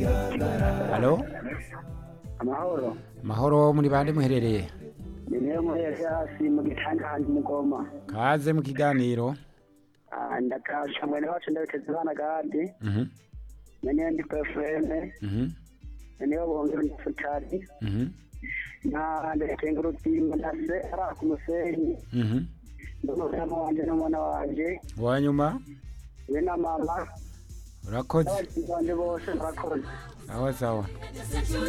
halo amahoro mahoro muri bande muherereye ni niyo muheze hasi mu gitanga handi mugoma kaze mu kiganiro Ah, ndakasha mwene wacu ndabiteze abana gadi Mhm, naniyo ndi pefureme mhm, naniyo bongera ndifutari mhm, na ndakenga urutimba ndase ari ku musenyi mhm. n'umudamu wanje n'umwana wanje uwanyuma we na mama urakoze n'abagenzi banje bose murakoze sawa sawa